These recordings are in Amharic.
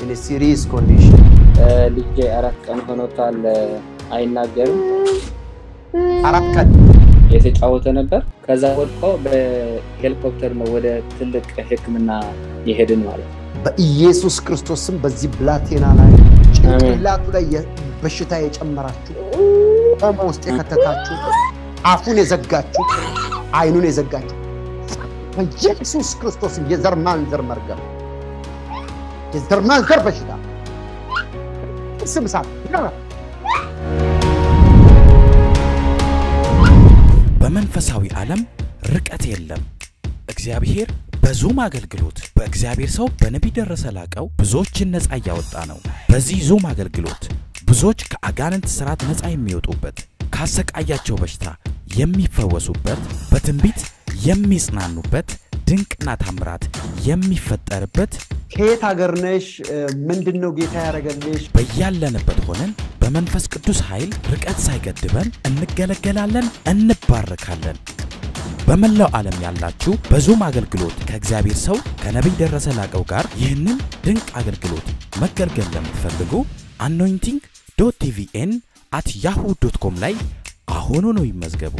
in a serious condition. ልጄ አራት ቀን ሆኖታል። አይናገርም። አራት ቀን የተጫወተ ነበር። ከዛ ወድቆ በሄሊኮፕተር ነው ወደ ትልቅ ሕክምና የሄድን ማለት ነው። በኢየሱስ ክርስቶስ ስም በዚህ ብላቴና ላይ ጭንቅላቱ ላይ የ- በሽታ የጨመራችሁ ቆሞ ውስጥ የከተታችሁ አፉን የዘጋችሁ አይኑን የዘጋችሁ በኢየሱስ ክርስቶስ የዘር ማንዘር መርገም የዘር ማንዘር በሽታ ስም ሳት በመንፈሳዊ ዓለም ርቀት የለም። እግዚአብሔር በዙም አገልግሎት በእግዚአብሔር ሰው በነቢይ ደረሰ ላቀው ብዙዎችን ነፃ እያወጣ ነው። በዚህ ዙም አገልግሎት ብዙዎች ከአጋንንት ስርዓት ነፃ የሚወጡበት፣ ካሰቃያቸው በሽታ የሚፈወሱበት፣ በትንቢት የሚጽናኑበት፣ ድንቅና ታምራት የሚፈጠርበት ከየት ሀገር ነሽ? ምንድን ነው ጌታ ያደረገልሽ? በያለንበት ሆነን በመንፈስ ቅዱስ ኃይል ርቀት ሳይገድበን እንገለገላለን፣ እንባረካለን። በመላው ዓለም ያላችሁ በዙም አገልግሎት ከእግዚአብሔር ሰው ከነቢይ ደረሰ ላቀው ጋር ይህንን ድንቅ አገልግሎት መገልገል ለምትፈልጉ አኖይንቲንግ ዶት ቲቪኤን አት ያሁ ዶት ኮም ላይ አሁኑ ነው ይመዝገቡ።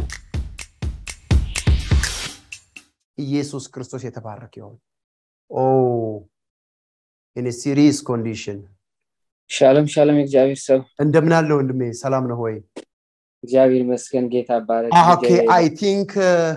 ኢየሱስ ክርስቶስ የተባረከ ይሁን። ኦ ኢን ሲሪየስ ኮንዲሽን ሻሎም ሻሎም፣ የእግዚአብሔር ሰው እንደምን አለ ወንድሜ? ሰላም ነው ወይ? እግዚአብሔር ይመስገን። ጌታ ባረክ። ኦኬ አይ ቲንክ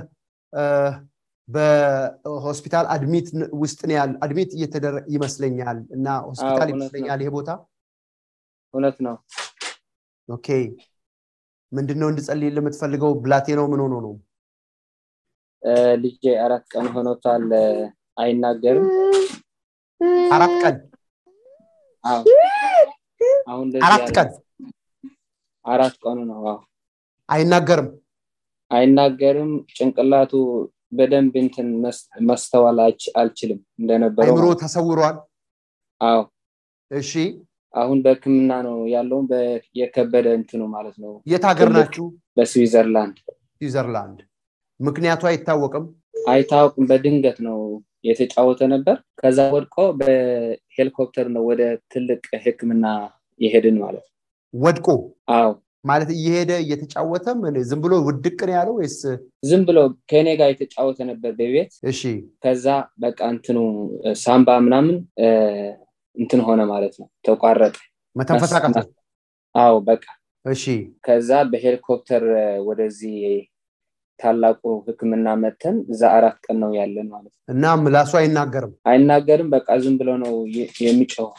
በሆስፒታል አድሚት ውስጥ ነው ያለ አድሚት እየተደረገ ይመስለኛል እና ሆስፒታል እውነት ነው። ይመስለኛል ይሄ ቦታ እውነት ነው። ኦኬ ምንድን ነው እንድጸልይ የምትፈልገው ብላቴናው ምን ሆኖ ነው እ፣ ልጄ አራት ቀን ሆኖታል። አይናገርም። አራት ቀን አዎ አሁን እንደዚህ አራት ያለ- ቀን አራት ቀኑ ነው። አዎ አይናገርም አይናገርም። ጭንቅላቱ በደንብ እንትን መስ- ማስተዋል አልች- አልችልም እንደነበረው አይምሮ ማለት ነው። ተሰውሯል አዎ እሺ አሁን በሕክምና ነው ያለውን በ- የከበደ እንትኑ ማለት ነው። የት ሀገር ትልቅ- ናችሁ በስዊዘርላንድ ስዊዘርላንድ ምክንያቱ አይታወቅም አይታወቅም። በድንገት ነው የተጫወተ ነበር። ከዛ ወድቆ በሄሊኮፕተር ነው ወደ ትልቅ ሕክምና የሄድን ማለት ነው። ወድቆ አዎ ማለት እየሄደ እየተጫወተ ምን ዝም ብሎ ውድቅ ነው ያለው ወይስ ዝም ብሎ ከኔ ጋር የተጫወተ ነበር በቤት እሺ ከዛ በቃ እንትኑ እ፣ ሳምባ ምናምን እ፣ እንትን ሆነ ማለት ነው ተቋረጠ። መተንፈስ መስ- አቃተው አዎ በቃ እሺ ከዛ በሄሊኮፕተር እ፣ ወደዚህ ታላቁ ሕክምና መተን እዛ አራት ቀን ነው ያለን ማለት ነው። እና ምላሱ አይናገርም አይናገርም። በቃ ዝም ብሎ ነው የ- የሚጮኸው።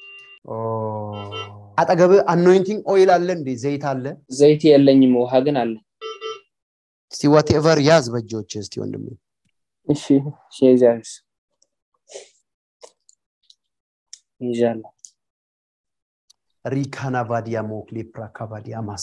አጠገብ አኖይንቲንግ ኦይል አለ እንዴ ዘይት አለ ዘይት የለኝም፣ ውሃ ግን አለ። እስቲ ዋቴቨር ያዝ በእጆች እስቲ ወንድሜ እሺ እሺ፣ እግዚአብሔር ይዣለሁ። ሪካና ባዲያ ሞክሌ ፕራካባዲያ ማስ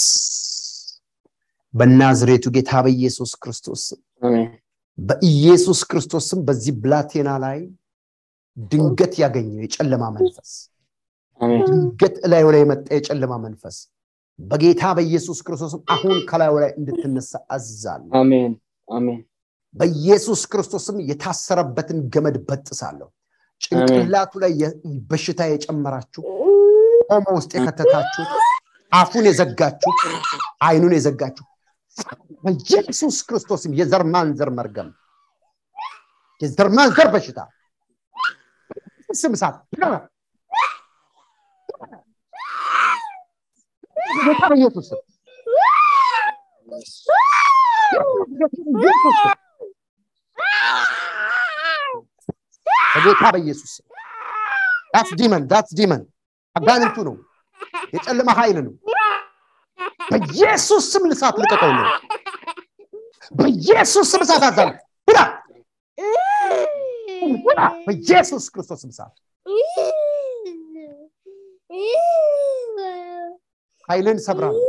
በናዝሬቱ ጌታ በኢየሱስ ክርስቶስ ስም አሜን በኢየሱስ ክርስቶስ ስም በዚህ ብላቴና ላይ ድንገት ያገኘው የጨለማ መንፈስ አሜን ድንገት እላዩ ላይ የመጣ የጨለማ መንፈስ በጌታ በኢየሱስ ክርስቶስም አሁን ከላዩ ላይ እንድትነሳ አዝዛለሁ አሜን አሜን በኢየሱስ ክርስቶስም የታሰረበትን ገመድ በጥሳለሁ ጭንቅላቱ ላይ የ- በሽታ የጨመራችሁ ቆሞ ውስጥ የከተታችሁ አፉን የዘጋችሁ አይኑን የዘጋችሁ በኢየሱስ ክርስቶስም የዘር ማንዘር መርገም የዘር ማንዘር በሽታ ስም እሳት በጌታ በኢየሱስ ስም በጌታ በኢየሱስ ስም ዳትስ ዲመን ዳትስ ዲመን አጋንንቱ ነው የጨለማ ኃይል ነው በኢየሱስ ስም ልሳት ልቀቀው ነው በኢየሱስ ስም እሳት አዛል ሁዳ ሁዳ በኢየሱስ ክርስቶስ ስም እሳት ኃይልን ሰብራለሁ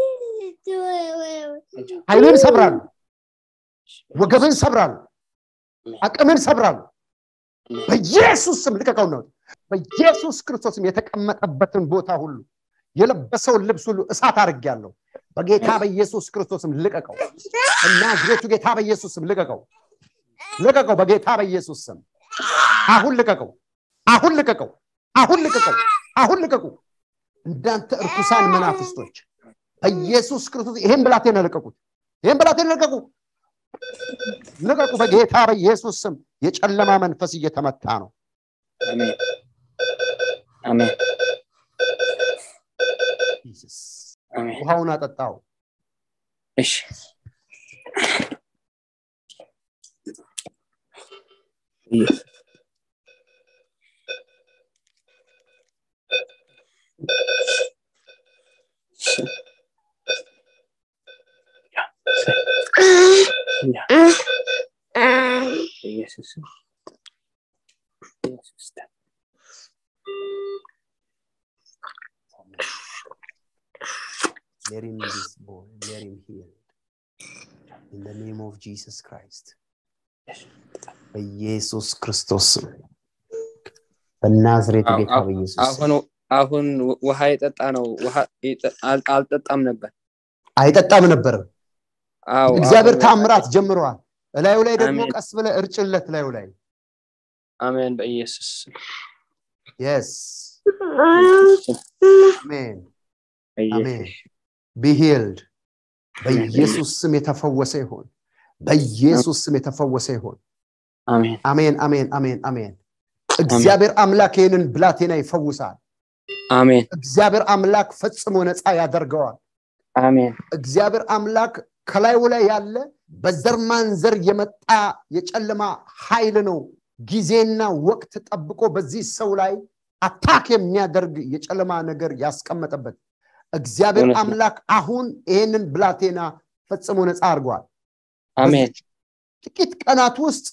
ኃይልን ሰብራለሁ ወገብን ሰብራለሁ አቅምን ሰብራለሁ በኢየሱስ ስም ልቀቀው ነው በኢየሱስ ክርስቶስም የተቀመጠበትን ቦታ ሁሉ የለበሰውን ልብስ ሁሉ እሳት አድርጌያለሁ በጌታ በኢየሱስ ክርስቶስም ልቀቀው እናዝሬቱ ጌታ በኢየሱስ ስም ልቀቀው ልቀቀው በጌታ በኢየሱስ ስም አሁን ልቀቀው አሁን ልቀቀው አሁን ልቀቀው አሁን ልቀቁ እንዳንተ እርኩሳን መናፍስቶች በኢየሱስ ክርስቶስ ይሄን ብላቴና ልቀቁት ይሄን ብላቴና ልቀቁ ልቀቁ በጌታ በኢየሱስ ስም የጨለማ መንፈስ እየተመታ ነው አሜን አሜን ኢየሱስ አሜን ውሃውን አጠጣው እሺ ኢየሱስ ኢየሱስ ኢየሱስ Let him this boy, let him heal. In the name of Jesus Christ. በኢየሱስ ክርስቶስ ስም በናዝሬቱ ጌታ በኢየሱስ ስም አሁን አሁን ውሃ የጠጣ ነው ውሃ የጠ- አል- አልጠጣም ነበር አይጠጣም ነበር አዎ እግዚአብሔር አሁን- ታምራት ጀምረዋል እላዩ ላይ ደግሞ አሜን። ቀስ ብለ እርጭለት እላዩ ላይ አሜን በኢየሱስ ስም። የስ አሜን በኢየሱስ ቢሂልድ በኢየሱስ ስም የተፈወሰ ይሆን በኢየሱስ ስም የተፈወሰ ይሆን አሜን አሜን አሜን አሜን አሜን እግዚአብሔር አምላክ ይህንን ብላቴና ይፈውሳል አሜን እግዚአብሔር አምላክ ፈጽሞ ነፃ ያደርገዋል አሜን እግዚአብሔር አምላክ ከላዩ ላይ ያለ በዘር ማንዘር የመጣ የጨለማ ኃይል ነው ጊዜና ወቅት ጠብቆ በዚህ ሰው ላይ አታክ የሚያደርግ የጨለማ ነገር ያስቀመጠበት እግዚአብሔር እውነት ነው። አምላክ አሁን ይህንን ብላቴና ፈጽሞ ነፃ አድርጓል አሜን በዚች ጥቂት ቀናት ውስጥ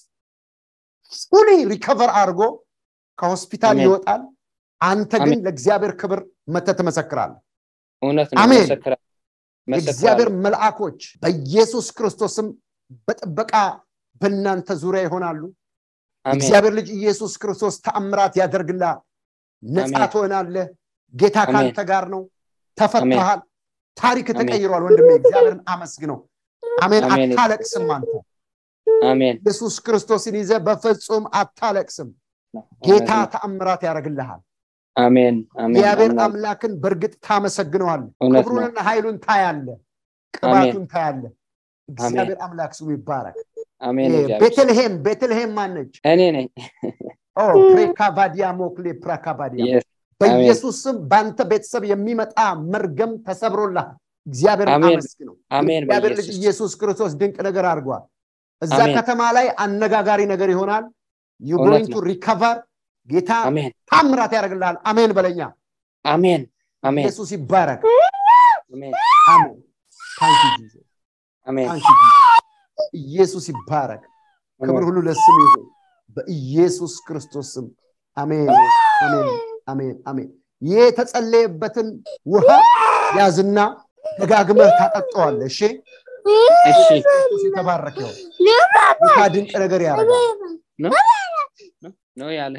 ፉሊ ሪከቨር አድርጎ ከሆስፒታል አሜን። ይወጣል አንተ ግን አሜን። ለእግዚአብሔር ክብር መተ ትመሰክራል እውነት ነው አሜን። መሰክራ- የእግዚአብሔር መሰክራለሁ። መልአኮች በኢየሱስ ክርስቶስም በጥበቃ በእናንተ ዙሪያ ይሆናሉ አሜን እግዚአብሔር ልጅ ኢየሱስ ክርስቶስ ተአምራት ያደርግልሃል ነፃ አሜን። ትሆናለህ ጌታ አሜን። ካንተ ጋር ነው ተፈትሃል ታሪክ አሜን። ተቀይሯል ወንድሜ እግዚአብሔርን አመስግነው አሜን አሜን። አታለቅስም አንተ አሜን ኢየሱስ ክርስቶስን ይዘ በፍጹም አታለቅስም ጌታ ተአምራት ያደርግልሃል አሜን አሜን እግዚአብሔር አምናለሁ። አምላክን በእርግጥ ታመሰግነዋል እውነት ነው። ክብሩንና ኃይሉን ታያለ ቅባቱን ታያለ እግዚአብሔር አምላክ ስሙ ይባረክ አሜን ይሄ እግዚአብሔር። ቤተልሔም ቤተልሔም ማነች እኔ ነኝ ኦ ፕሬካቫዲያ ሞክሌ ፕራካቫዲያ Yes. በኢየሱስ ስም በአንተ ቤተሰብ የሚመጣ መርገም ተሰብሮልሃል እግዚአብሔር አሜን። አመስግነው አሜን እግዚአብሔር ልጅ በኢየሱስ ኢየሱስ ክርስቶስ ድንቅ ነገር አድርጓል እዛ አሜን። ከተማ ላይ አነጋጋሪ ነገር ይሆናል ዩ እውነት ጎይንግ ቱ ነው። ሪከቨር ጌታ አሜን ታምራት ያደርግልሃል አሜን በለኛ አሜን አሜን ኢየሱስ ይባረክ አሜን አሜን ታንክ ዩ ጂሰስ አሜን ታንክ ዩ ጂሰስ ኢየሱስ ይባረክ ክብር ሁሉ ለስም ይሁን በኢየሱስ ክርስቶስ ስም አሜን አሜን አሜን አሜን ይህ የተጸለየበትን ውሃ ያዝና ደጋግመህ ታጠጠዋለህ እሺ እሺ ኢየሱስ የተባረከ ይሁን ጌታ ድንቅ ነገር ያደርጋል ነው ነው ያለ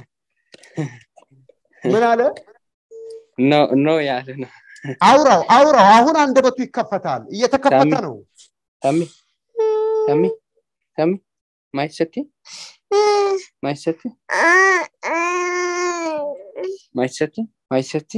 ምን አለ ነው ነው ያለ ነው አውራው አውራው አሁን አንደበቱ ይከፈታል እየተከፈተ ታሚ- ነው ተሚ ተሚ ተሚ ማይሰቲ ማይሰቲ ማይሰቲ ማይሰቲ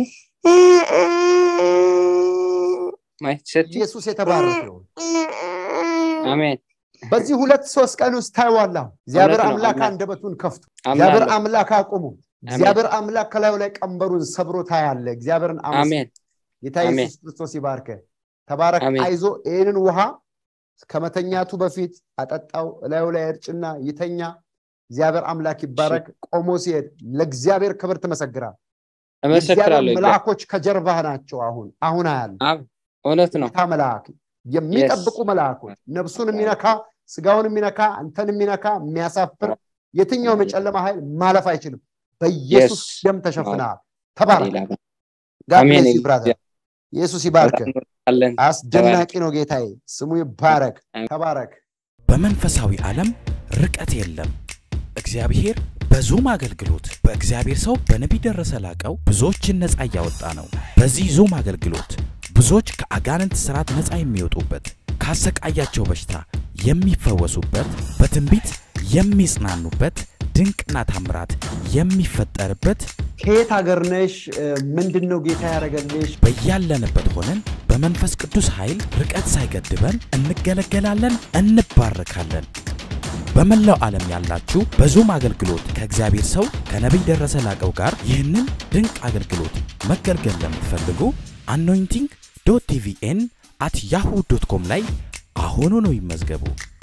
ማይሰቲ ኢየሱስ የተባረከ ይሁን አሜን በዚህ ሁለት ሶስት ቀን ውስጥ ታይዋለሁ እግዚአብሔር እውነት ነው፣ አምላክ አምናለሁ። አንደበቱን ከፍቶ እግዚአብሔር አምናለሁ አምላክ አቁሙ እግዚአብሔር አምላክ ከላዩ ላይ ቀንበሩን ሰብሮ ታያለ እግዚአብሔርን አመስግን አሜን ጌታ አሜን። ኢየሱስ ክርስቶስ ይባርከ ተባረክ አሜን። አይዞ ይህንን ውሃ ከመተኛቱ በፊት አጠጣው እላዩ ላይ እርጭና ይተኛ እግዚአብሔር አምላክ ይባረክ ቆሞ ሲሄድ ለእግዚአብሔር ክብር ትመሰግራል እመሰክራለሁ የእግዚአብሔር መልአኮች ከጀርባህ ናቸው አሁን አሁን አያለ አብ እውነት ነው ጌታ መልአክ የሚጠብቁ መልአኮች ነፍሱን የሚነካ ስጋውን የሚነካ አንተን የሚነካ የሚያሳፍር የትኛውም የጨለማ ኃይል ማለፍ አይችልም በኢየሱስ Yes. ደም ተሸፍነሃል ተባረክ ሌላ God አሜን። bless you, brother. ኢየሱስ ይባርክ አለን አስደናቂ ነው ጌታዬ ስሙ ይባረክ አሜን። ተባረክ በመንፈሳዊ ዓለም ርቀት የለም። እግዚአብሔር በዙም አገልግሎት በእግዚአብሔር ሰው በነቢይ ደረሰ ላቀው ብዙዎችን ነፃ እያወጣ ነው። በዚህ ዙም አገልግሎት ብዙዎች ከአጋንንት ስርዓት ነፃ የሚወጡበት፣ ካሰቃያቸው በሽታ የሚፈወሱበት፣ በትንቢት የሚጽናኑበት፣ ድንቅና ታምራት የሚፈጠርበት ከየት ሀገር ነሽ? ምንድን ነው ጌታ ያደረገልሽ? በያለንበት ሆነን በመንፈስ ቅዱስ ኃይል ርቀት ሳይገድበን እንገለገላለን፣ እንባረካለን። በመላው ዓለም ያላችሁ በዙም አገልግሎት ከእግዚአብሔር ሰው ከነቢይ ደረሰ ላቀው ጋር ይህንን ድንቅ አገልግሎት መገልገል ለምትፈልጉ አኖይንቲንግ ዶት ቲቪኤን አት ያሁ ዶት ኮም ላይ አሁኑ ነው ይመዝገቡ።